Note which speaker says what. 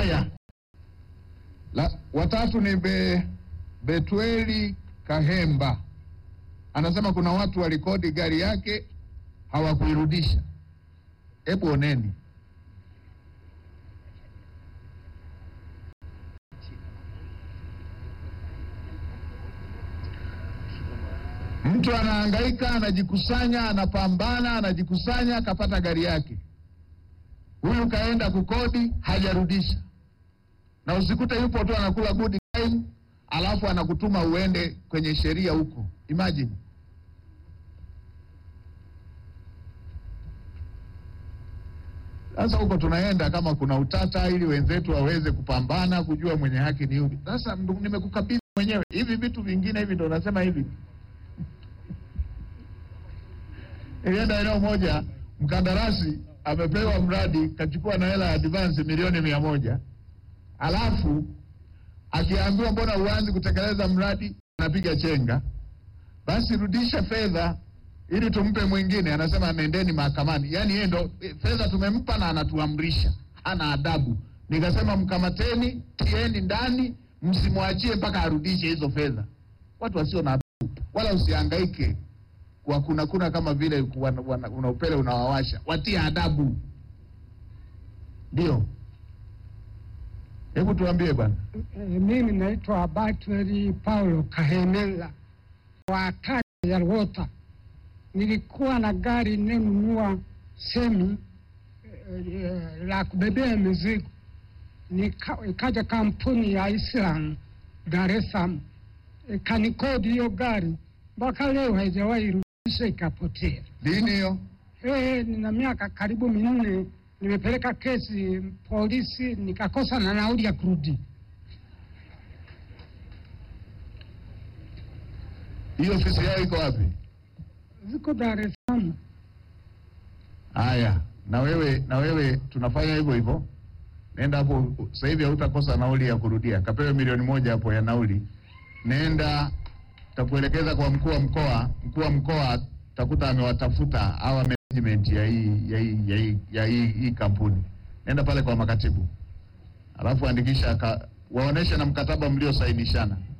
Speaker 1: Haya, la watatu ni be, Betweli Kahemba anasema kuna watu walikodi gari yake hawakuirudisha. Hebu oneni. Mtu anahangaika, anajikusanya, anapambana, anajikusanya, akapata gari yake. Huyu kaenda kukodi, hajarudisha, na usikute yupo tu anakula good time, alafu anakutuma uende kwenye sheria huko. Imagine sasa huko tunaenda kama kuna utata, ili wenzetu waweze kupambana kujua mwenye haki ni yupi. Sasa ndu- nimekukabidhi mwenyewe hivi vitu vingine hivi, ndo nasema hivi Ilienda eneo moja, mkandarasi amepewa mradi, kachukua na hela ya advance milioni mia moja alafu akiambiwa mbona uanzi kutekeleza mradi, anapiga chenga. Basi rudisha fedha ili tumpe mwingine, anasema nendeni mahakamani. Yaani yeye ndo eh, fedha tumempa na anatuamrisha, hana adabu. Nikasema mkamateni, tieni ndani, msimwachie mpaka arudishe hizo fedha. Watu wasio na adabu, wala usihangaike kwa kuna kuna kama vile wana- wana- una upele unawawasha, watie adabu. Ndio, hebu tuambie bwana.
Speaker 2: Eh, Mimi naitwa Batweli Paulo Kahemela wa kata ya Rwota. Nilikuwa na gari ninunua semi eh, eh, la kubebea mizigo, Nika- ikaja kampuni ya Islam Dar es Salaam ikanikodi hiyo gari, mpaka leo haijawahi rudisha, ikapotea.
Speaker 1: Lini hiyo?
Speaker 2: Eh, nina miaka karibu minne nimepeleka kesi polisi, nikakosa na nauli ya kurudi.
Speaker 1: Hiyo ofisi yao iko wapi?
Speaker 2: Ziko Dar es Salaam.
Speaker 1: Haya, na wewe na wewe tunafanya hivyo hivyo. Nenda hapo sasa hivi, hautakosa nauli ya kurudia. Kapewe milioni moja hapo ya nauli. Nenda, takuelekeza kwa mkuu wa mkoa. Mkuu wa mkoa takuta amewatafuta hawa management ya hii ya hii ya hii ya hii, hii kampuni. Nenda pale kwa makatibu, alafu andikisha ka, waoneshe na mkataba mliosainishana.